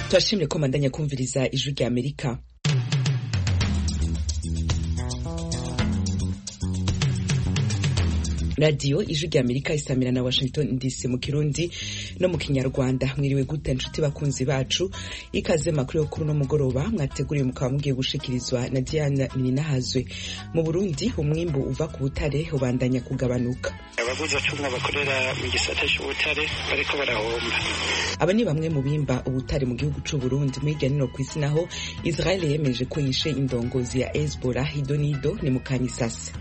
turashimye ko mandanya kumviriza ijwi rya amerika radiyo ijwi rya amerika isamira na washington dc mu kirundi no mu kinyarwanda mwiriwe gute nshuti bakunzi bacu ikaze makuru yo kuri uno mugoroba mwateguriwe mukaba mugiye gushikirizwa na diana ninahazwe mu burundi umwimbu uva ku butare ubandanya kugabanuka abaguzi acunga bakorera mu gisata c'ubutare bariko barahomba aba ni bamwe mu bimba ubutare mu gihugu c'uburundi muri hirya nino kw'isi naho israel yemeje ko yishe indongozi ya hezbollah idonido ni mu kanyisasi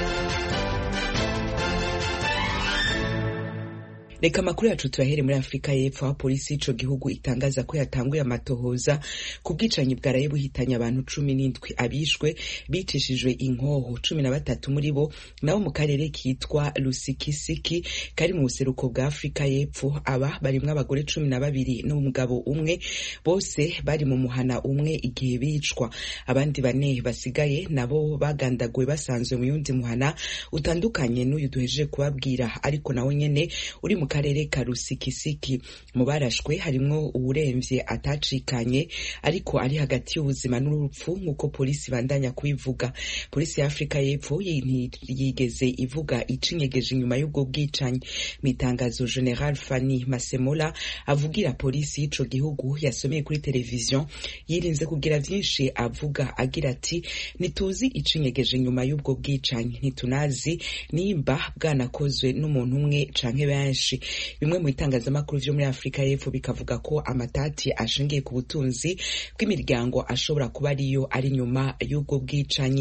reka amakuru yacu tuyahere muri afurika y'epfo aho polisi y'ico gihugu itangaza ko yatanguye amatohoza ku bwicanyi bwaraye buhitanye abantu cumi n'indwi abishwe bicishijwe inkoho cumi na batatu muri bo nabo mu karere kitwa lusikisiki kari mu buseruko bwa afurika y'epfo aba barimwo abagore cumi na babiri n'umugabo umwe bose bari mu muhana umwe igihe bicwa abandi bane basigaye nabo bagandaguwe basanzwe mu yundi muhana utandukanye n'uyu duhejeje kubabwira ariko nawe nyene uri mu karere ka rusikisiki mu barashwe harimwo uwuremvye atacikanye ariko ari hagati y'ubuzima n'urupfu nk'uko polisi bandanya kubivuga polisi ya afurika y'epfo yigeze ivuga icinyegeje inyuma y'ubwo bwicanyi mu itangazo general fani masemola avugira polisi y'ico gihugu yasomeye kuri televiziyo yirinze kugira vyinshi avuga agira ati ntituzi icinyegeje inyuma y'ubwo bwicanyi ntitunazi nimba bwanakozwe n'umuntu umwe canke benshi bimwe mu bitangazamakuru vyo muri afurika y'epfo bikavuga ko amatati ashingiye ku butunzi bw'imiryango ashobora kuba ariyo ari nyuma y'ubwo bwicanyi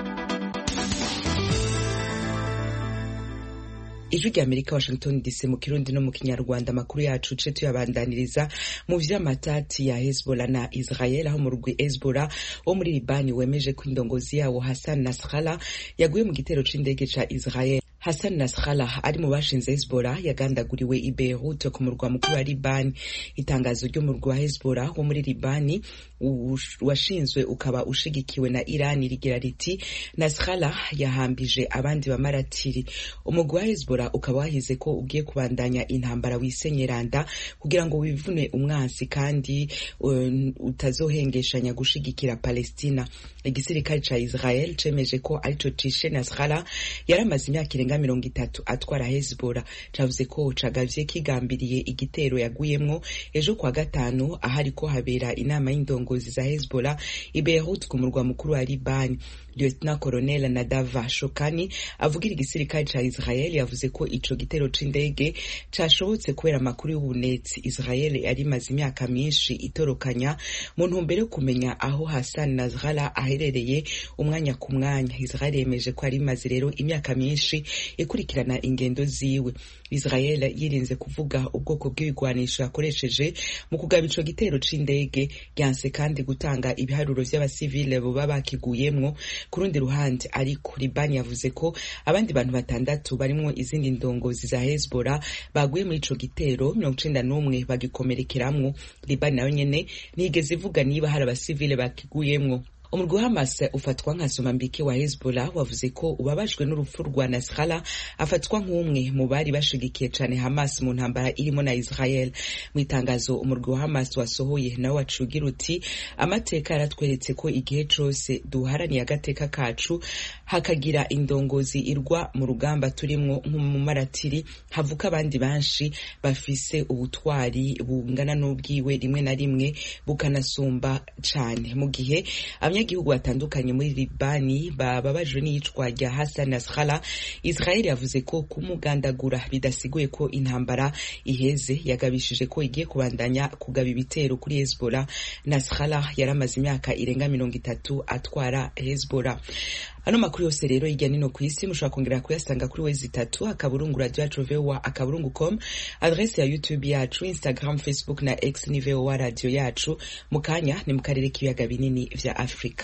ijwi rya amerika washington dc mu kirundi no mu kinyarwanda amakuru yacu ce tuyabandaniriza mu vy'amatati ya hezbollah na israel aho mu rugwi hezbollah wo muri libani wemeje ko indongozi yawo hassan nasrallah yaguye mu gitero c'indege ca israel Hassan Nasrallah ari mu bashinze Hezbollah yagandaguriwe i Beirut ku murwa mukuru wa Libani. Itangazo ry'umurwa wa Hezbollah wo muri Libani washinzwe ukaba ushigikiwe na Iran rigira riti Nasrallah yahambije abandi bamaratiri. Umugwi wa Hezbollah ukaba wahize ko ugiye kubandanya intambara wisenyeranda kugira ngo wivune umwansi kandi um, utazohengeshanya gushigikira Palestina. Igisirikare ca Israel cemeje ko arico cishe Nasrallah yaramaze imyaka irenga mirongo itatu atwara Hezbollah cavuze ko cagavye kigambiriye igitero yaguyemwo ejo kwa gatanu ahariko habera inama y'indongozi za Hezbollah i Beirut ku murwa mukuru wa Libani Lieutenant Colonel Nadava Shokani avugira igisirikare ca Israel yavuze ko ico gitero c'indege cashobotse kubera amakuru y'ubunetsi Israel yari imaze imyaka myinshi itorokanya mu ntumbero yo kumenya aho Hassan Nasrallah aherereye umwanya ku mwanya Israel yemeje ko yari imaze rero imyaka myinshi ikurikirana ingendo ziwe Israel yirinze kuvuga ubwoko bw'ibigwanisho yakoresheje mu kugaba ico gitero c'indege ryanse kandi gutanga ibiharuro vy'abasivile boba bakiguyemwo ku rundi ruhande ariko Libani yavuze ko abandi bantu batandatu barimwo izindi ndongozi za Hezbollah baguye muri ico gitero mirongo icenda n'umwe bagikomerekeramwo Libani nayo nyene ntiyigeze ivuga niba hari abasivile bakiguyemwo umurwi wa Hamas ufatwa nka somambike wa Hezbollah wavuze ko ubabajwe n'urupfu rwa Nasrallah afatwa nk'umwe mu bari bashigikiye cane Hamas mu ntambara irimo na Israel mu itangazo umurwi wa Hamas wasohoye nawe wacugira uti amateka yaratweretse ko igihe cose duharaniye agateka kacu hakagira indongozi irwa mu rugamba turimwo nk'umumaratiri havuka abandi benshi bafise ubutwari bungana n'ubwiwe rimwe na rimwe bukanasumba cane mu gihe abanyagihugu batandukanye muri Libani bababajwe n'iyicwa rya Hassan Nasrallah Israel yavuze ko kumugandagura bidasiguye ko intambara iheze yagabishije ko igiye kubandanya kugaba ibitero kuri Hezbollah Nasrallah yaramaze imyaka irenga mirongo itatu atwara Hezbollah ano makuru yose rero hirya nino ku isi mushobora kongera kuyasanga kuri wezi itatu akaburungu radio yacu voa akaburungu com adrese ya youtube yacu instagram facebook na x ni voa radio yacu mu kanya ni mu karere k'ibiyaga binini vya afurika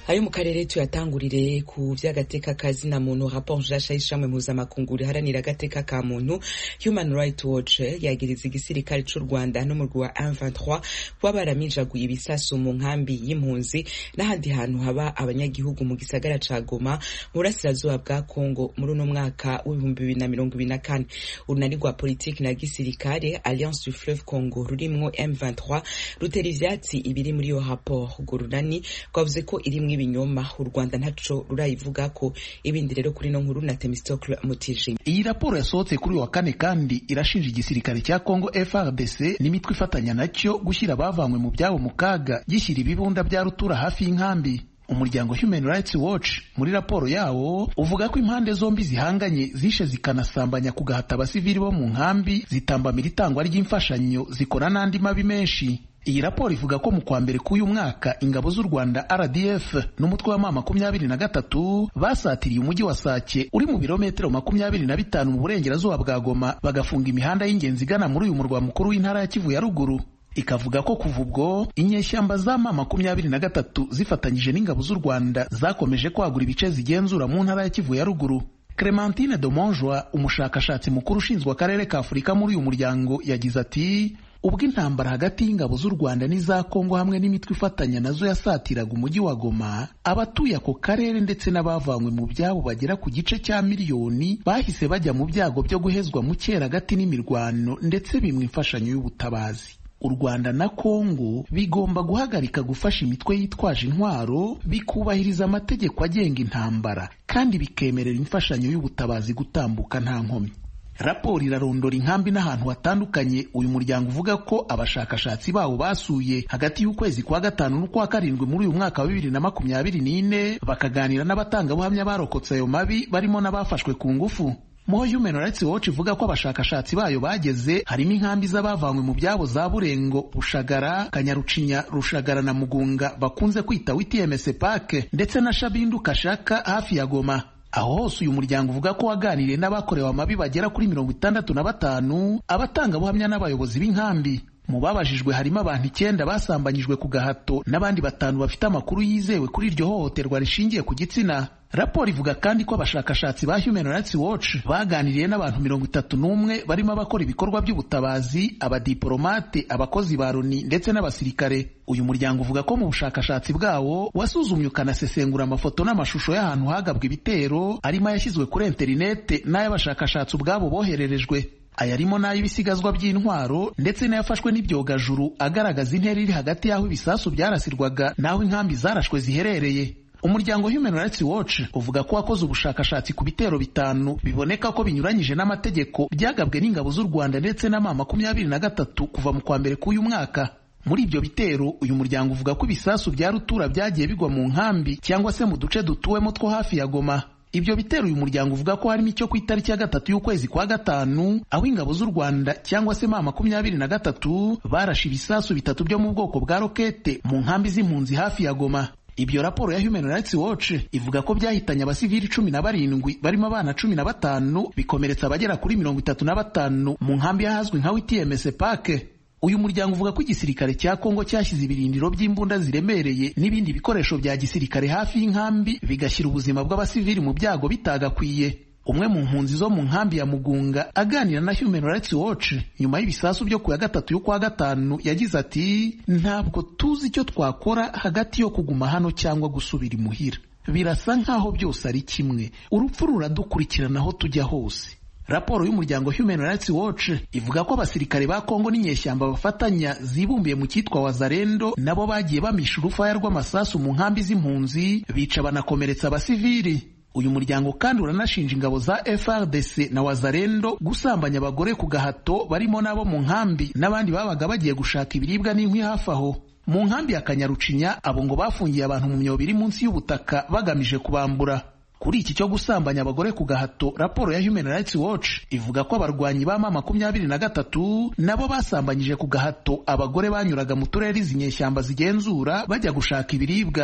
ayo mu karere tuyatangurire ku vy'agateka kazina muntu rapport nshasha y'ishamwe mpuzamakungu riharanira agateka ka muntu human rights watch yagiriza igisirikare c'u rwanda n'umurwi wa M23 kuba baraminjaguye ibisasu mu nkambi y'impunzi n'ahandi hantu haba abanyagihugu mu gisagara ca goma mu burasirazuba bwa congo muri uno mwaka w'ibihumbi bibiri na mirongo ibiri na kane urunani rwa politiki na gisirikare alliance du fleuve congo rurimwo M23 rutera ivyatsi ibiri muri iyo rapport urwo runani rwavuze ko irimwo ibinyoma u rwanda ntaco rurayivuga ko ibindi rero kuri no nkuru na temistocle mutijima iyi raporo yasohotse kuri wa kane kandi irashinja igisirikare cya congo frdc n'imitwe ifatanya nacyo gushyira abavanywe mu byabo mu kaga gishyira ibibunda bya rutura hafi y'inkambi umuryango human rights watch muri raporo yawo uvuga ko impande zombi zihanganye zishe zikanasambanya ku gahata abasivili bo mu nkambi zitambamira itangwa ry'imfashanyo zikora n'andi mabi menshi iyi raporo ivuga ko mu kwa mbere k'uyu mwaka ingabo z'u rwanda rdf n'umutwe wa ma makumyabiri na gatatu basatiriye umujyi wa sake uri mu birometero makumyabiri na bitanu mu burengerazuba bwa goma bagafunga imihanda y'ingenzi igana muri uyu murwa mukuru w'intara ya kivu ya ruguru ikavuga ko kuva ubwo inyeshyamba za ma makumyabiri na gatatu zifatanyije n'ingabo z'u rwanda zakomeje kwagura ibice zigenzura mu ntara ya kivu ya ruguru clementine domonjwa umushakashatsi mukuru ushinzwe akarere ka afurika muri uyu muryango yagize ati ubwo intambara hagati y'ingabo z'u rwanda n'iza kongo hamwe n'imitwe ifatanya nazo yasatiraga umujyi wa goma abatuye ako karere ndetse n'abavanywe mu byabo bagera ku gice cya miliyoni bahise bajya mu byago byo guhezwa mu cyeragati n'imirwano ndetse bimwe imfashanyo y'ubutabazi u rwanda na kongo bigomba guhagarika gufasha imitwe yitwaje intwaro bikubahiriza amategeko agenga intambara kandi bikemerera imfashanyo y'ubutabazi gutambuka nta nkomyi raporo irarondora inkambi n'ahantu hatandukanye uyu muryango uvuga ko abashakashatsi bawo basuye hagati y'ukwezi kwa gatanu n'ukwa karindwi muri uyu mwaka wa bibiri na makumyabiri n'ine bakaganira n'abatangabuhamya barokotse ayo mabi barimo n'abafashwe ku ngufu muho Human Rights Watch ivuga ko abashakashatsi bayo bageze harimo inkambi z'abavanywe mu byabo za Burengo, Rushagara, Kanyarucinya, Rushagara na Mugunga bakunze kwita WTMS Park ndetse na Shabindu Kashaka hafi ya Goma. Aho hose uyu muryango uvuga ko waganiriye n'abakorewe amabi bagera kuri mirongo itandatu na batanu, abatangabuhamya n'abayobozi b'inkambi. Mu babajijwe harimo abantu icyenda basambanyijwe ku gahato n'abandi batanu bafite amakuru yizewe kuri iryo hohoterwa rishingiye ku gitsina. Raporo ivuga kandi ko abashakashatsi ba Human Rights Watch baganiriye n'abantu mirongo itatu n'umwe barimo abakora ibikorwa by'ubutabazi, abadiplomate, abakozi ba Loni ndetse n'abasirikare. Uyu muryango uvuga ko mu bushakashatsi bwawo wasuzumye ukanasesengura amafoto n'amashusho y'ahantu hagabwa ibitero arimo ayashyizwe kuri interinete n'ay'abashakashatsi ubwabo bohererejwe ayarimo n'ay'ibisigazwa by'intwaro ndetse n'ayafashwe n'ibyogajuru agaragaza intera iri hagati y'aho ibisasu byarasirwaga n'aho inkambi zarashwe ziherereye umuryango Human Rights Watch uvuga ko wakoze ubushakashatsi ku bitero bitanu biboneka ko binyuranyije n'amategeko byagabwe n'ingabo z'u Rwanda ndetse na ma makumyabiri na gatatu kuva mu kwa mbere k'uyu mwaka muri ibyo bitero uyu muryango uvuga ko ibisasu bya rutura byagiye bigwa mu nkambi cyangwa se mu duce dutuwemo two hafi ya Goma ibyo bitero uyu muryango uvuga ko harimo icyo ku itariki ya gatatu y'ukwezi kwa gatanu aho ingabo z'u Rwanda cyangwa se ma makumyabiri na gatatu barashe ibisasu bitatu byo mu bwoko bwa rokete mu nkambi z'impunzi hafi ya Goma ibyo raporo ya Human Rights Watch ivuga ko byahitanye abasivili cumi na barindwi barimo abana cumi na batanu bikomeretsa abagera kuri mirongo itatu na batanu mu nkambi y'ahazwi nka WTMS Park uyu muryango uvuga ko igisirikare cya Kongo cyashyize ibirindiro by'imbunda ziremereye n'ibindi bikoresho bya gisirikare hafi y'inkambi bigashyira ubuzima bw'abasivili mu byago bitagakwiye umwe mu mpunzi zo mu nkambi ya Mugunga aganira na Human Rights Watch nyuma y'ibisasu byo ku ya gatatu y'ukwa gatanu yagize ati ntabwo tuzi icyo twakora hagati yo kuguma hano cyangwa gusubira imuhira birasa nk'aho byose ari kimwe urupfu ruradukurikirana aho tujya hose raporo y'umuryango Human Rights Watch ivuga ko abasirikare ba Kongo n'inyeshyamba bafatanya zibumbiye mu cyitwa Wazarendo nabo bagiye bamisha urufaya rw'amasasu mu nkambi z'impunzi bica banakomeretsa abasivili uyu muryango kandi uranashinja ingabo za FRDC na Wazarendo gusambanya abagore ku gahato barimo n'abo mu nkambi n'abandi babaga bagiye gushaka ibiribwa n'inkwi hafi aho mu nkambi ya Kanyarucinya abo ngo bafungiye abantu mu myobo iri munsi y'ubutaka bagamije kubambura kuri iki cyo gusambanya abagore ku gahato raporo ya Human Rights Watch ivuga ko abarwanyi ba ma makumyabiri na gatatu nabo basambanyije ku gahato abagore banyuraga mu turere izi nyeshyamba zigenzura bajya gushaka ibiribwa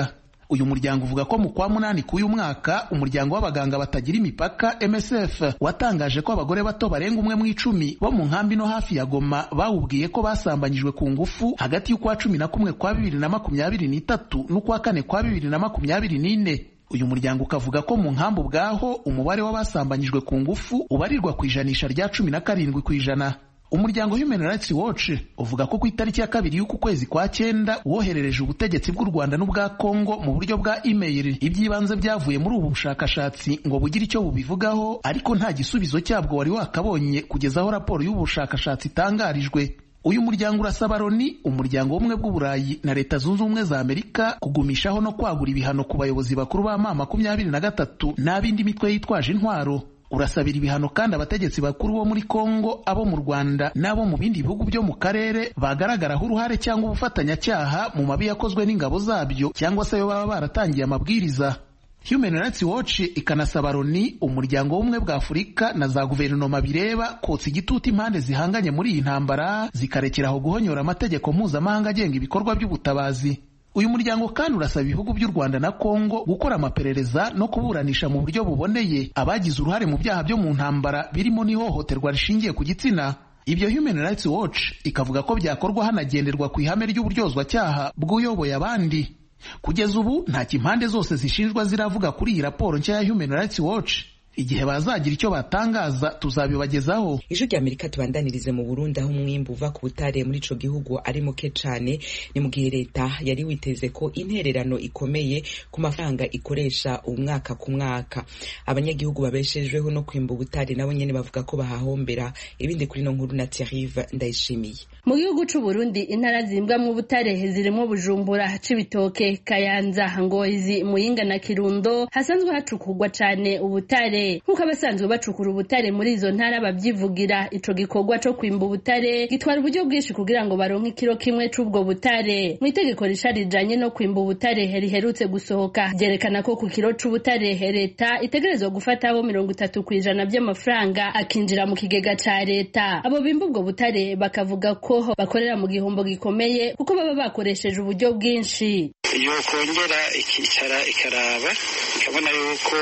uyu muryango uvuga ko mu kwa munani k'uyu mwaka umuryango w'abaganga batagira imipaka MSF watangaje ko abagore bato barenga umwe mu icumi bo mu nkambi no hafi ya Goma bawubwiye ko basambanyijwe ku ngufu hagati y'ukwa cumi na kumwe kwa bibiri na makumyabiri n'itatu n'ukwa kane kwa bibiri na makumyabiri n'ine uyu muryango ukavuga ko mu nkambi ubwaho umubare w'abasambanyijwe ku ngufu ubarirwa ku ijanisha rya cumi na karindwi ku ijana umuryango Human Rights Watch uvuga ko ku itariki ya kabiri y'uku kwezi kwa cyenda woherereje ubutegetsi bw'u Rwanda n'ubwa Kongo mu buryo bwa email iby'ibanze byavuye muri ubu bushakashatsi ngo bugire icyo bubivugaho ariko nta gisubizo cyabwo wari wakabonye kugeza aho raporo y'ubu bushakashatsi itangarijwe uyu muryango urasaba Loni umuryango w'ubumwe bw'uburayi na leta zunze ubumwe za Amerika kugumishaho no kwagura ibihano ku bayobozi bakuru ba ma makumyabiri na gatatu n'ab'indi mitwe yitwaje intwaro urasabira ibihano kandi abategetsi bakuru bo muri Kongo abo mu Rwanda n'abo mu bindi bihugu byo mu karere bagaragaraho uruhare cyangwa ubufatanyacyaha mu mabi yakozwe n'ingabo zabyo cyangwa se ayo baba baratangiye amabwiriza Human Rights Watch ikanasaba Loni umuryango w'ubumwe bwa Afurika na za guverinoma bireba kotsa igitutu impande zihanganye muri iyi ntambara zikarekeraho guhonyora amategeko mpuzamahanga agenga ibikorwa by'ubutabazi uyu muryango kandi urasaba ibihugu by'u Rwanda na Kongo gukora amaperereza no kuburanisha mu buryo buboneye abagize uruhare mu byaha byo mu ntambara birimo n'ihohoterwa rishingiye ku gitsina ibyo Human Rights Watch ikavuga ko byakorwa hanagenderwa ku ihame ry'uburyozwacyaha bw'uyoboye abandi kugeza ubu nta impande zose zishinjwa ziravuga kuri iyi raporo nshya ya Human Rights Watch igihe bazagira icyo batangaza tuzabibagezaho ijwi rya amerika tubandanirize mu burundi aho umwimbu uva ku butare muri ico gihugu ari muke cane ni mu gihe leta yari witeze ko intererano ikomeye ku mafaranga ikoresha umwaka ku mwaka abanyagihugu babeshejweho no kwimba ubutare nabo nyene bavuga ko bahahombera ibindi kuri no nkuru na Thierry ndayishimiye mu gihugu c'u Burundi intara zimbwamwo ubutare zirimo Bujumbura Cibitoke Kayanza Ngozi Muyinga na Kirundo hasanzwe hacukurwa cane ubutare nk'uko abasanzwe bacukura ubutare muri izo ntara babyivugira ico gikorwa co kwimba ubutare gitwara uburyo bwinshi kugira ngo baronke ikiro kimwe c'ubwo butare mu itegeko risha rijanye no kwimba ubutare riherutse gusohoka ryerekana ko ku kiro c'ubutare leta itegerezwa gufataho mirongo itatu kw'ijana by'amafaranga akinjira mu kigega ca leta abo bimba ubwo butare bakavuga ko bakorera mu gihombo gikomeye kuko baba bakoresheje uburyo bwinshi yokongera ikicara ikaraba ikabona yuko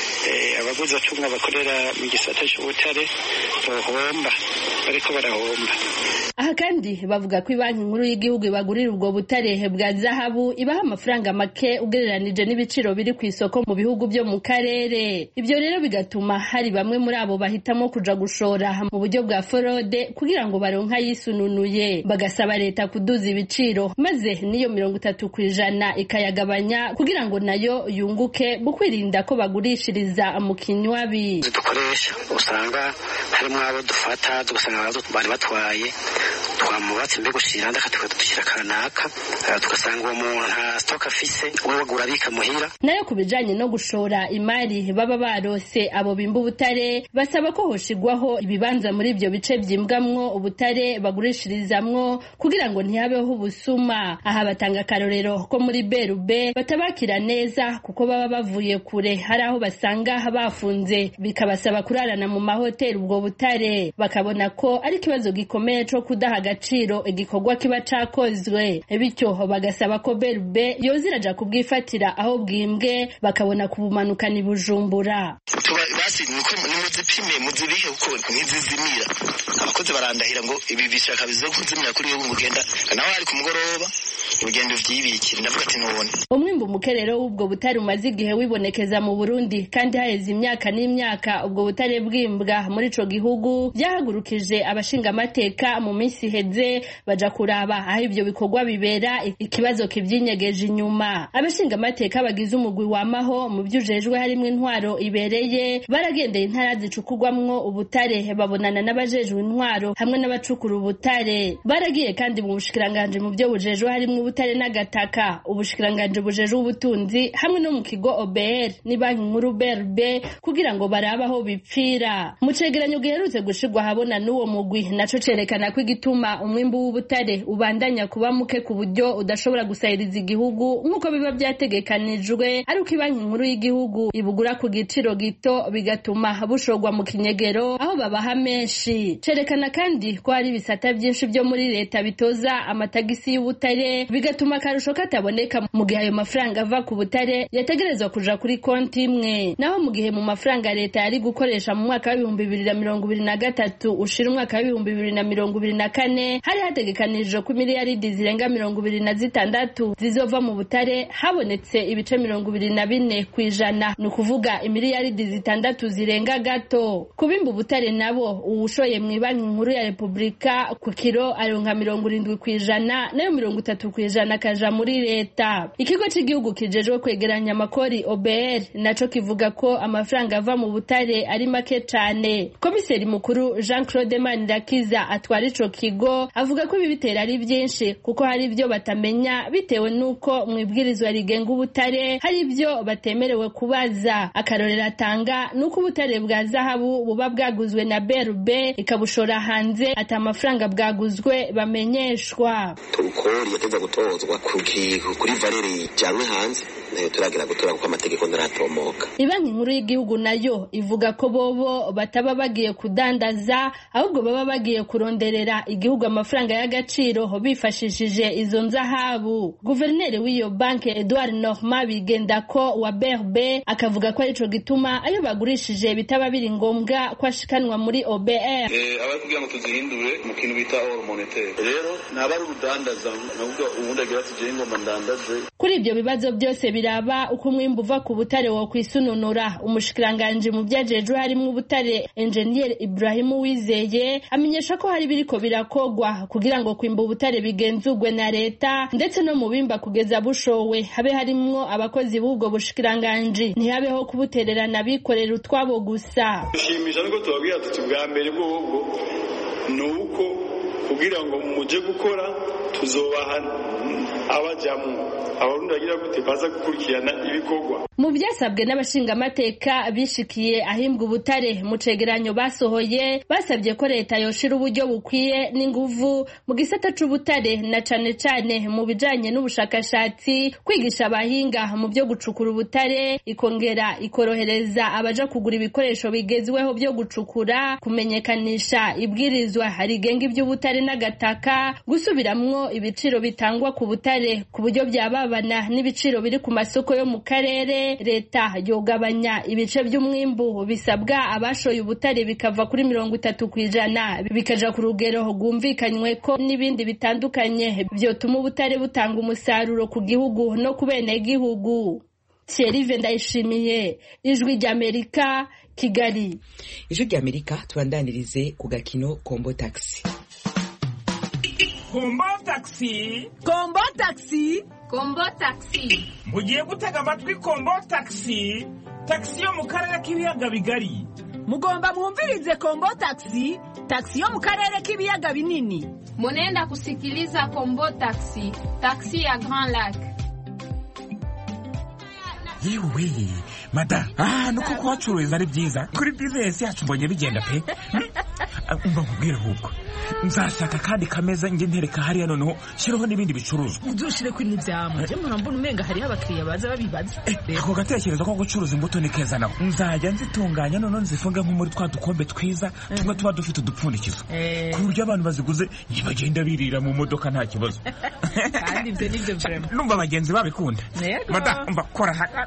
abaguzi acunga bakorera mu gisata cy'ubutare bohomba bariko barahomba aha kandi bavuga ko banki nkuru y'igihugu ibagurira ubwo butare bwa zahabu ibaha amafaranga make ugereranije n'ibiciro biri ku isoko mu bihugu byo mu karere ibyo rero bigatuma hari bamwe muri abo bahitamo kuja gushora mu buryo bwa forode kugira ngo baronke ayisununuye bagasaba leta kuduza ibiciro maze n'iyo mirongo itatu ku ijana ikayagabanya kugira ngo nayo yunguke mu kwirinda ko bagurishiriza mu kinywabi dukoresha usanga harimo abo dufata tugasanga bari batwaye twamubatse mbega ushira ndaka tukadushyira kanaka tugasanga uwo muntu nta stock afise uwo bagura abika muhira nayo ku bijanye no gushora imari baba barose abo bimba ubutare basaba ko hoshigwaho ibibanza muri ibyo bice byimbwamwo ubutare bagurishirizamwo kugira ngo ntihabeho ubusuma aha batanga akarorero ko muri berube batabakira neza kuko baba bavuye kure hari aho basanga bafunze bikabasaba kurarana mu mahoteli ubwo butare bakabona ko ari ikibazo gikomeye co kudaha agaciro igikorwa kiba cakozwe bityo bagasaba ko berube yoza iraja kubwifatira aho bwimbwe bakabona kubumanukana ibujumbura basi niko nimuzipime muzibike kuko ntizizimira abakozi barandahira ngo ibi bishaka bize kuzimira kuri yo ngugenda nawe ari ku mugoroba urugendo vyibikira ndavuga ati nubone umwimbu mukerero w'ubwo butare umaze igihe wibonekeza mu Burundi kandi haheze imyaka n'imyaka ubwo butare bwimbwa muri ico gihugu byahagurukije abashingamateka mu minsi iheze baja kuraba aho ibyo bikorwa bibera ikibazo kivyinyegeje inyuma abashingamateka bagize umugwi wamaho mu vyujejwe harimwo intwaro ibereye baragendeye intara zicukurwamwo ubutare babonana n'abajejwe intwaro hamwe n'abacukura ubutare baragiye kandi mu bushikiranganje mu byo bujejwe harimwo ubutare n'agataka ubushikiranganje bujejwe ubutunzi hamwe no mu kigo OBR ni banki nkuru BRB kugira ngo barabe aho bipfira mu cegeranyo giherutse gushirwa habona n'uwo mugwi naco cerekana ko igituma umwimbu w'ubutare ubandanya kuba muke ku buryo udashobora gusahiriza igihugu nk'uko biba byategekanijwe ari uko banki nkuru y'igihugu ibugura ku giciro gito bigatuma bushorwa mu kinyegero aho babaha menshi cerekana kandi ko hari ibisata byinshi byo muri leta bitoza amatagisi y'ubutare bigatuma akarusho kataboneka mu gihe ayo mafaranga ava ku butare yategerezwa kuja kuri konti imwe naho mu gihe mu mafaranga leta yari gukoresha mu mwaka w'ibihumbi bibiri na mirongo ibiri na gatatu ushira umwaka w'ibihumbi bibiri na mirongo ibiri na kane hari hategekanijwe ko miliyaridi zirenga mirongo ibiri na zitandatu zizova mu butare habonetse ibice mirongo ibiri na bine ku ijana ni ukuvuga imiliyaridi zitandatu zirenga gato kubimba ubutare nabo uwushoye mu banki nkuru ya repubulika ku kiro aronka mirongo irindwi ku ijana nayo mirongo itatu ku ijana akaja muri leta ikigo cy'igihugu kijejwe kwegeranya amakori obr naco kivuga ko amafaranga ava mu butare ari make cane komiseri mukuru jean claude manirakiza atwara ico kigo avuga ko ibi bitera ari byinshi kuko hari ibyo batamenya bitewe n'uko mu ibwirizwa rigenga ubutare hari ibyo batemerewe kubaza akarorero atanga ni uko ubutare bwa zahabu buba bwaguzwe na brb ikabushora hanze ati amafaranga bwaguzwe bamenyeshwa turukori yateza gutozwa kuri valeri ijyanwe hanze nayo turagira gutora kuko amategeko ntaratomoka ibanki nkuru y'igihugu nayo ivuga ko bobo bataba bagiye kudandaza ahubwo baba bagiye kuronderera igihugu amafaranga y'agaciro bifashishije izo nzahabu guverineri w'iyo banki edouard norma bigenda ko wa brb akavuga ko arico gituma ayo bagurishije bitaba biri ngombwa ko ashikanwa muri obr abari kugira ngo tuzihindure mu kintu bita or monetaire rero ntaba ari urudandaza navuga ubundi agira ati jewe ngomba ndandaze kuri ibyo bibazo byose biraba uko umwimbu uva ku butare wo kwisununura umushikiranganji mu byajejwe harimo ubutare enjeniyeri ibrahimu wizeye amenyesha ko hari biriko birakogwa kugira ngo kwimba ubutare bigenzurwe na leta ndetse no mu bimba kugeza bushowe habe harimwo abakozi b'ubwo bushikiranganji ntihabeho kubutererana abikorera utwabo gusa dushimisha nuko tubabwira tuti bwa mbere bwobwo ni uko kugira ngo muje gukora tuzobaha abajyamo abarundi bagira gute baza gukurikirana ibikorwa mu byasabwe n'abashingamateka bishikiye ahimbwa ubutare mu cegeranyo basohoye basabye ko leta yoshira uburyo bukwiye n'inguvu mu gisata c'ubutare na cane cane mu bijanye n'ubushakashatsi kwigisha abahinga mu byo gucukura ubutare ikongera ikorohereza abaja kugura ibikoresho bigezweho byo gucukura kumenyekanisha ibwirizwa rigenga iby'ubutare n'agataka gusubiramwo ibiciro bitangwa ku butare ku buryo byababana n'ibiciro biri ku masoko yo mu karere leta yogabanya ibice by'umwimbu bisabwa abashoye ubutare bikava kuri mirongo itatu ku ijana bikaja ku rugero rwumvikanywe ko n'ibindi bitandukanye byotuma ubutare butanga umusaruro ku gihugu no ku benegihugu Thierry Ndayishimiye ijwi ry'Amerika Kigali ijwi ry'Amerika tubandanirize ku gakino Kombo Taxi kombo taxi kombo taxi kombo taxi mugiye gutega amatwi kombo taxi taxi yo mu karere k'ibiyaga bigari mugomba mwumvirize kombo taxi taxi yo mu karere k'ibiyaga binini munenda kusikiliza kombo taxi taxi ya grand lac yewe mada ah nuko kuhacururiza ari byiza kuri bizinesi yacu mbonye bigenda pe umva nkubwire ahubwo nzashaka kandi kameza njye ntereka hariya noneho shyiraho n'ibindi bicuruzwa udushire kuri n'ibyamwe njye mpora mbona umenga hariho abakiriya baza babibaza ako gatekerezo ko gucuruza imbuto ni keza naho nzajya nzitunganya noneho nzifunge nko muri twa dukombe twiza tumwe tuba dufite udupfundikizo ku buryo abantu baziguze bagenda birira mu modoka nta kibazo kandi ibyo ni byo vrema numva abagenzi babikunda mada umva kora haka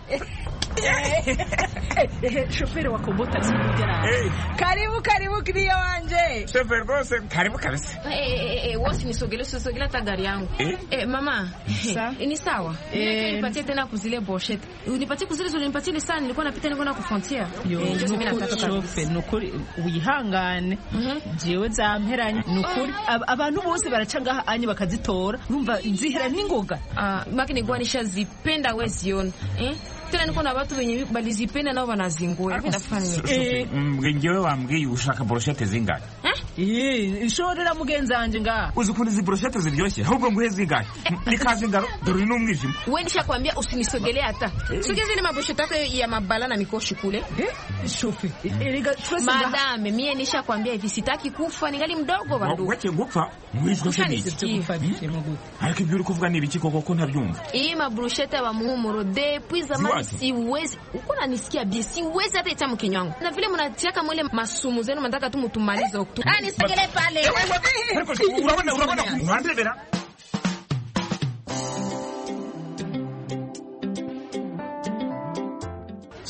shoferi wa kombo taxi n'umugerani karibu karibu kiriya wanje shoferi rwose karibu kabisa wosi nisogele usisogele hata gari yangu eh, mama ni sawa nipatie tena kuzile boshete unipatie kuzile zilinipatie ile saa nilikuwa napita nilikuwa na kufrontier shofe nukuri wihangane jewe zamperanye nukuri abantu bose baraca ngaha anye bakazitora urumva zihera n'ingoga maki nilikuwa nishazipenda we ziona eh? tena niko na watu wenye balizipenda nao wanazingua ngewe wambwiye ushaka broshete zingahe nshorera mugenzi wanje ngaha uzi ukuntu izi broshete ziryoshye ahubwo nguhe zingahe nikaze ingaro dore n'umwijima we nishakwambia usinisogelee hata sogeze ile mabroshete yako ya mabala na mikoshi kule shofe madame mie nishakwambia hivi sitaki kufa ningali mdogo bandu weke gupfa mwishwe se niki ariko ibyo uri kuvuga ni ibiki koko ko ntabyumva iyi mabroshete wa muhumuro depuis zamani siwezi uko nanisikia bie siwezi hata ita mkinywa wangu na vile mnatiaka mwele masumu zenu mnataka tu mutumalize oktu ah nisogele pale urabona urabona urandebera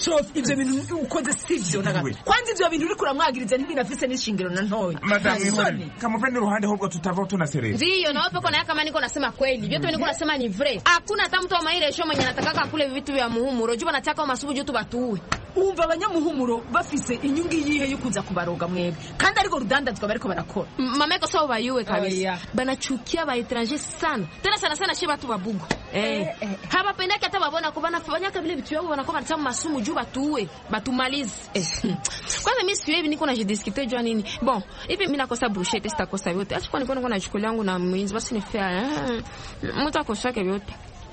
cofi ivyo bintu ukoze sivyo na gato kwanza ivyo bintu uriko uramwagiriza ntibinafise n'ishingiro na ntoya madamu Nta ihore soni. kamuve n'uruhande ahubwo tutava tunaserera Ndiyo, na wapo kona kama niko nasema kweli. Vyote niko nasema ni vrai. Hakuna hata mtu wa maile show mwenye anataka kule vitu vya muhumuro. Juba nataka masubu juu tu batuwe. wumva abanyamuhumuro bafise inyungu iyihe yo kuza kubaroga mwebwe kandi ariko rudandazwa bariko barakora mama iko sawa bayuwe kabisa Oya. banachukia ba étranger sana tena sana sana shi batu babugu eh habapendaki hata babona ko banafanyaka vile vitu vyao wanakuwa wanatamu masumu juu batuwe batumalize eh. kwanza mimi siku hivi niko na jidiskite jua nini bon hivi mimi nakosa brushete sitakosa yote acha kwa niko niko na chukuli yangu na mwinzi basi ni fair mtu akosake vyote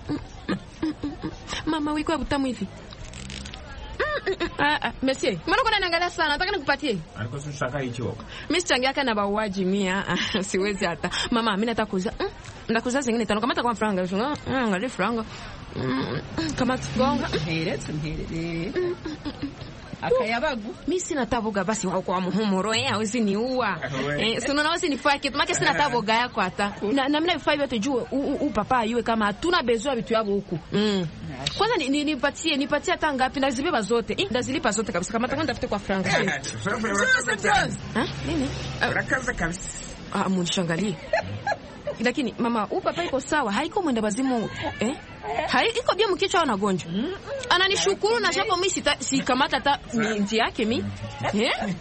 mama wiko ya butamu hivi Ah, ah, monsieur, mbona kuna niangalia sana? Nataka nikupatie. ariko si ushaka ikiwoka Mimi sichangiaka na bauaji mia ah, siwezi hata mama mimi nataka kuuza mm, ndakuuza zingine tano kamata kwa franga shunga mm, angalia franga mm, kama tugonga mperetse mperere akayabagu mimi sina taboga basi wao kwa muhumuro eh hawezi niua eh sio unaona wasi nifaa kitu make sina taboga yako hata na, na mimi vifaa vyote juu u, u, u papa ayue kama hatuna bezoa vitu yavo huku mm. kwanza ni- ni- nipatie nipatie hata ngapi ndazibeba zote eh ndazilipa zote kabisa kama takwenda tafute kwa franga Ah, nini urakaza kabisa Ah, munishangalie lakini mama huyu papa iko sawa haiko mwenda bazimu eh? Hai, iko bia mkichwa au nagonjwa ananishukuru na japo mi sita- sikamata hata ni njia yake mi eh?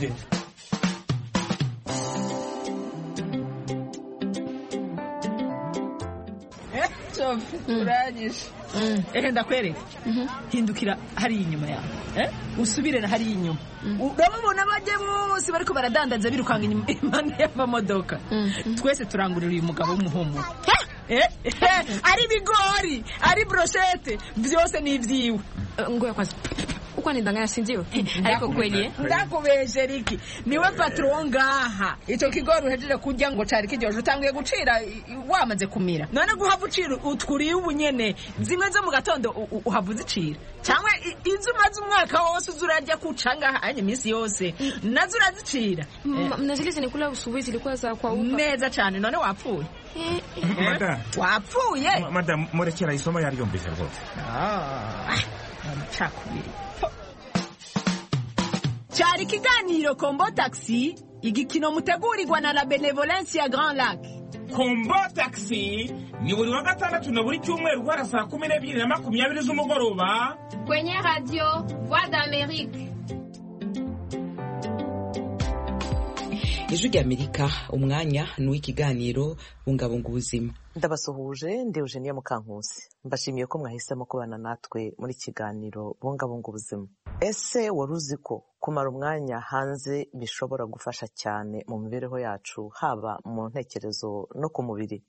cofi uranyishe ehe ndakwereka hindukira hariya inyuma yawe eh? usubire na hariya inyuma urababona bajye bose bariko baradandaza birukanga inyuma impande y'amamodoka twese turangurira uyu mugabo w'umuhumuro Eh, eh, ari ibigori ari broshete byose ni ibyiwe ngoya kwanza uko nidanganya sinziwe ariko kweli eh? ndakubeshe riki niwe patron ngaha icyo kigori uhejeje kurya ngo cari kiryoje utanguye gucira i- i- wamaze kumira none guhava ucira utwuriye ubu nyene zimwe zo mu gatondo u- u- uhava uzicira cyangwa i- izo umaze umwaka wose uza urarya kuca ngaha anye iminsi yose nazo urazicira M- na zile zinikula usubuhi zilikuwa za kwa upa neza cyane none wapfuye madamu wapfuye Ma- madamu murekera isomo yaryumvise rwose amacakubiri cyari ikiganiro kombo taxi igikino mutegurirwa na la benevolence ya grand lac kombo taxi ni buri wa gatandatu na buri cyumweru guhera saa kumi n'ebyiri na makumyabiri z'umugoroba kwenye radio voix d'amerique ijwi ry'amerika umwanya ni uw'ikiganiro bungabunga ubuzima ndabasuhuje ndi eugenia mukankusi mbashimiye ko mwahisemo kubana natwe muri kiganiro bungabunga ubuzima ese wari uzi ko kumara umwanya hanze bishobora gufasha cyane mu mibereho yacu haba mu ntekerezo no ku mubiri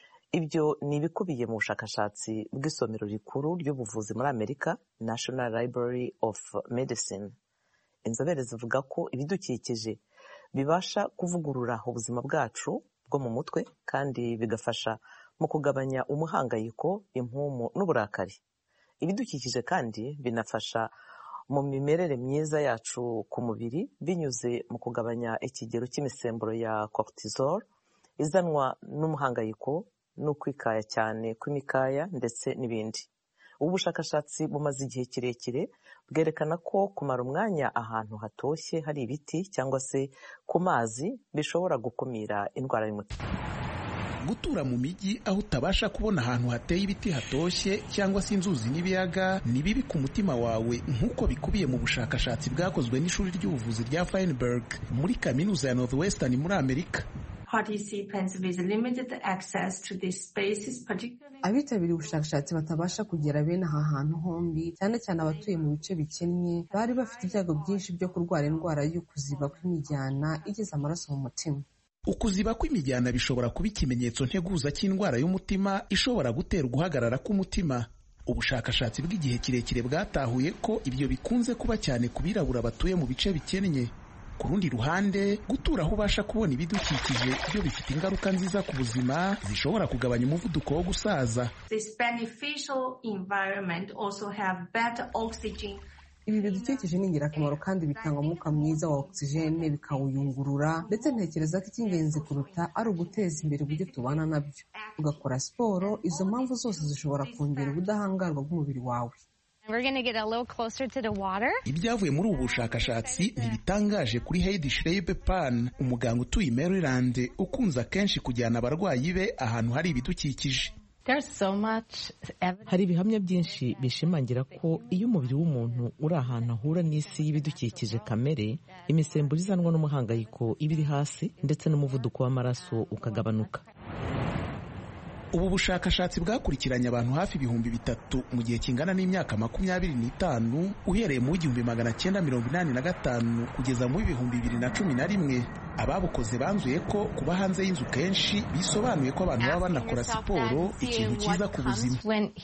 ibyo ni ibikubiye mu bushakashatsi bw'isomero rikuru ry'ubuvuzi muri amerika national library of medicine inzobere zivuga ko ibidukikije bibasha kuvugurura ubuzima bwacu bwo mu mutwe kandi bigafasha mu kugabanya umuhangayiko impumu n'uburakari ibidukikije kandi binafasha mu mimerere myiza yacu ku mubiri binyuze mu kugabanya ikigero cy'imisemburo ya cortisol izanwa n'umuhangayiko n'ukwikaya cyane kw'imikaya ndetse n'ibindi ubu bushakashatsi bumaze igihe kirekire bwerekana ko kumara umwanya ahantu hatoshye hari ibiti cyangwa se ku mazi bishobora gukumira indwara y'umutima gutura mu mijyi aho utabasha kubona ahantu hateye ibiti hatoshye cyangwa se inzuzi n'ibiyaga ni bibi ku mutima wawe nk'uko bikubiye mu bushakashatsi bwakozwe n'ishuri ry'ubuvuzi rya Feinberg muri kaminuza ya Northwestern muri Amerika participants with limited access to these spaces, particularly abitabiriye ubushakashatsi batabasha kugera bene aha hantu hombi cyane cyane abatuye mu bice bikennye bari bafite ibyago byinshi byo kurwara indwara y'ukuziba kw'imijyana igeza amaraso mu mutima ukuziba kw'imijyana bishobora kuba ikimenyetso nteguza cy'indwara y'umutima ishobora gutera guhagarara k'umutima ubushakashatsi bw'igihe kirekire bwatahuye ko ibyo bikunze kuba cyane ku birabura batuye mu bice bikennye ku rundi ruhande gutura aho ubasha kubona ibidukikije byo bifite ingaruka nziza ku buzima zishobora kugabanya umuvuduko wo gusaza this beneficial environment also have better oxygen ibi bidukikije ni ingirakamaro kandi bitanga umwuka mwiza wa ogisijene bikawuyungurura ndetse ntekereza ko icy'ingenzi kuruta ari uguteza imbere uburyo tubana nabyo ugakora siporo izo mpamvu zose zishobora kongera ubudahangarwa bw'umubiri wawe ibyavuye muri ubu bushakashatsi ntibitangaje kuri Heidi Schreiber Pan umuganga utuye i Maryland ukunze akenshi kujyana abarwayi be ahantu hari ibidukikije hari ibihamya byinshi bishimangira ko iyo umubiri w'umuntu uri ahantu ahura n'isi y'ibidukikije kamere imisemburo izanwa n'umuhangayiko iba iri hasi ndetse n'umuvuduko w'amaraso ukagabanuka ubu bushakashatsi bwakurikiranye abantu hafi ibihumbi bitatu mu gihe kingana n'imyaka makumyabiri n'itanu uhereye mu w'igihumbi magana cyenda mirongo inani na gatanu kugeza mu w'ibihumbi bibiri na cumi na rimwe ababukoze banzuye ko kuba hanze y'inzu kenshi bisobanuye ko abantu baba banakora siporo ikintu cyiza ku buzima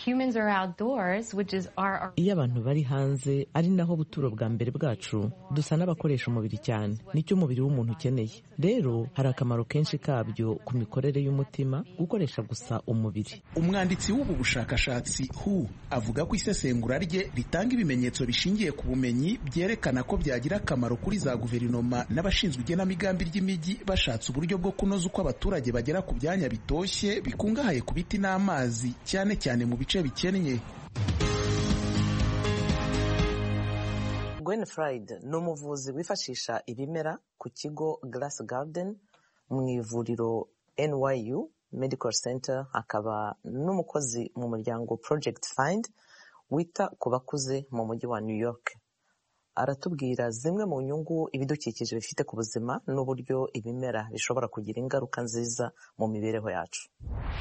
iyo abantu bari hanze ari naho buturo bwa mbere bwacu dusa n'abakoresha umubiri cyane nicyo umubiri w'umuntu ukeneye rero hari akamaro kenshi kabyo ku mikorere y'umutima gukoresha gusa umubiri umwanditsi w'ubu bushakashatsi hu avuga ko isesengura rye ritanga ibimenyetso bishingiye ku bumenyi byerekana ko byagira akamaro kuri za guverinoma n'abashinzwe igenamigambi ry'imijyi bashatse uburyo bwo kunoza uko abaturage bagera ku byanya bitoshye bikungahaye ku biti n'amazi cyane cyane mu bice bikennye Gwen Fried ni umuvuzi wifashisha ibimera ku kigo Glass Garden mu ivuriro NYU Medical Center akaba n'umukozi mu muryango Project Find wita ku bakuze mu mujyi wa New York aratubwira zimwe mu nyungu ibidukikije bifite ku buzima n'uburyo ibimera bishobora kugira ingaruka nziza mu mibereho yacu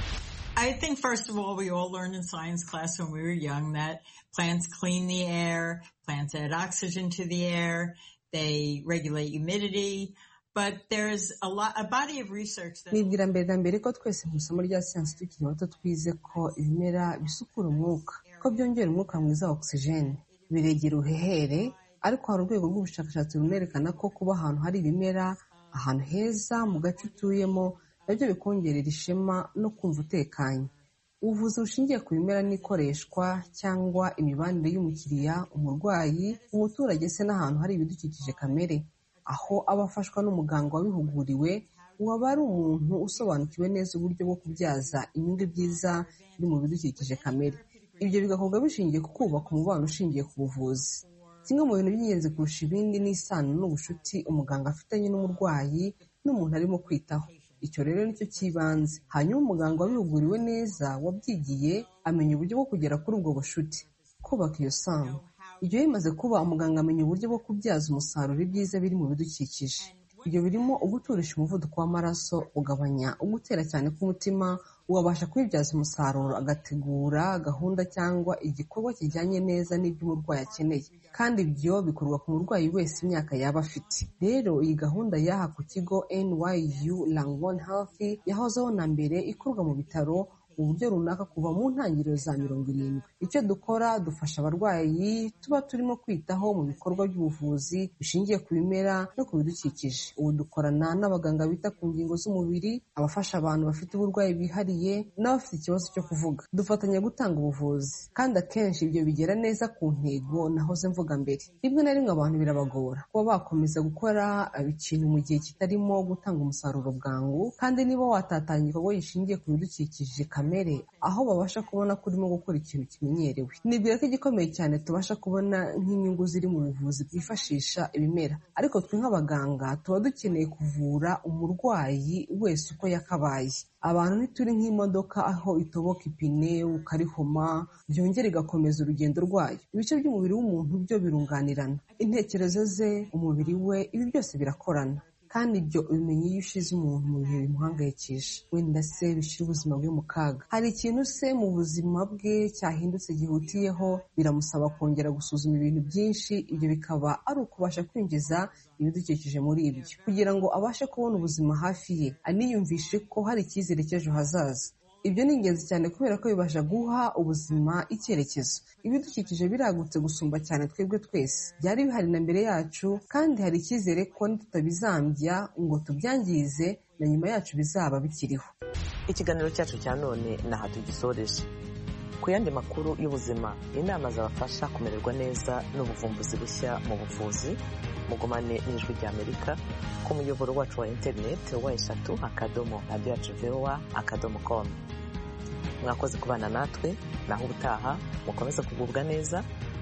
I think first of all we all learned in science class when we were young that plants clean the air, plants add oxygen to the air, they regulate humidity, but there's a lot a body of research that nibwira mbere na mbere ko twese mu isomo rya siyansi tukiri bato twize ko ibimera bisukura umwuka ko byongera umwuka mwiza wa ogisijeni biregera uruhehere ariko hari urwego rw'ubushakashatsi runerekana ko kuba ahantu hari ibimera ahantu heza mu gace utuyemo nabyo bikongerera ishema no kumva utekanye ubuvuzi bushingiye ku bimera n'ikoreshwa cyangwa imibanire y'umukiriya umurwayi umuturage se n'ahantu hari ibidukikije kamere aho aba afashwa n'umuganga wabihuguriwe waba ari umuntu usobanukiwe neza uburyo bwo kubyaza inyungu byiza biri mu bidukikije kamere ibyo bigakorwa bishingiye ku kubaka umubano ushingiye ku buvuzi kimwe mu bintu by'ingenzi kurusha ibindi ni isano n'ubucuti umuganga afitanye n'umurwayi n'umuntu arimo kwitaho icyo rero nicyo cy'ibanze hanyuma umuganga wabihuguriwe neza wabyigiye amenya uburyo bwo kugera kuri ubwo bucuti kubaka iyo sano ibyo bimaze kuba umuganga amenya uburyo bwo kubyaza umusaruro ibyiza biri mu bidukikije ibyo birimo uguturisha umuvuduko w'amaraso ugabanya ugutera cyane k'umutima wabasha kubibyaza umusaruro agategura gahunda cyangwa igikorwa kijyanye neza n'ibyo umurwayi akeneye kandi ibyo bikorwa ku murwayi wese imyaka yaba afite rero iyi gahunda y'aha ku kigo NYU Langone Health yahozeho na mbere ikorwa mu bitaro uburyo runaka kuva mu ntangiriro za mirongo irindwi icyo dukora dufasha abarwayi tuba turimo kwitaho mu bikorwa by'ubuvuzi bishingiye ku bimera no ku bidukikije ubu dukorana n'abaganga bita ku ngingo z'umubiri abafasha abantu bafite uburwayi bwihariye n'abafite ikibazo cyo kuvuga dufatanya gutanga ubuvuzi kandi akenshi ibyo bigera neza ku ntego nahoze mvuga mbere rimwe na rimwe abantu birabagora kuba bakomeza gukora ikintu mu gihe kitarimo gutanga umusaruro bwangu kandi niba watatanya igikorwa gishingiye ku bidukikije kamere aho babasha kubona ko urimo gukora ikintu kimenyerewe nibwira ko igikomeye cyane tubasha kubona nk'inyungu ziri mu buvuzi bwifashisha ibimera ariko twe nk'abaganga tuba dukeneye kuvura umurwayi wese uko yakabaye abantu ntituri nk'imodoka aho itoboka ipine ukarihoma byongera igakomeza urugendo rwayo ibice by'umubiri w'umuntu byo birunganirana intekerezo ze umubiri we ibi byose birakorana kandi ibyo ubimenye iyo ushize umuntu mu bihe bimuhangayikisha wenda se bishyira ubuzima bwe mu kaga hari ikintu se mu buzima bwe cyahindutse gihutiyeho biramusaba kongera gusuzuma ibintu byinshi ibyo bikaba ari ukubasha kwinjiza ibidukikije muri ibyo kugira ngo abashe kubona ubuzima hafi ye aniyumvishe ko hari icyizere cy'ejo hazaza ibyo ni ingenzi cyane kubera ko bibasha guha ubuzima icyerekezo ibidukikije biragutse gusumba cyane twebwe twese byari bihari na mbere yacu kandi hari icyizere ko nitutabizambya ngo tubyangize na nyuma yacu bizaba bikiriho ikiganiro cyacu cya none naha tugisoreje ku yandi makuru y'ubuzima inama zabafasha kumererwa neza n'ubuvumbuzi bushya mu buvuzi mugumane n'ijwi ry'amerika ku muyoboro wacu wa interineti wa eshatu akadomo radiyo yacu vewa akadomo komu mwakoze kubana natwe naho ubutaha mukomeze kugubwa neza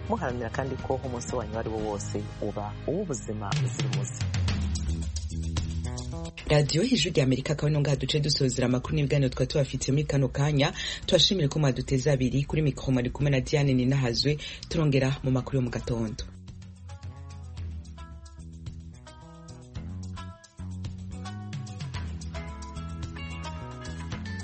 muharanira kandi ko umunsi wanyu uwo ari wo wose uba uw'ubuzima buzira umuze radiyo ijwi rya amerika akaba ino ngaha duce dusozera amakuru n'ibiganiro twari tubafitiye muri kano kanya tubashimire ko mwaduteze abiri kuri mikoro mwari kumwe na diane ninahazwe turongera mu makuru yo mu gatondo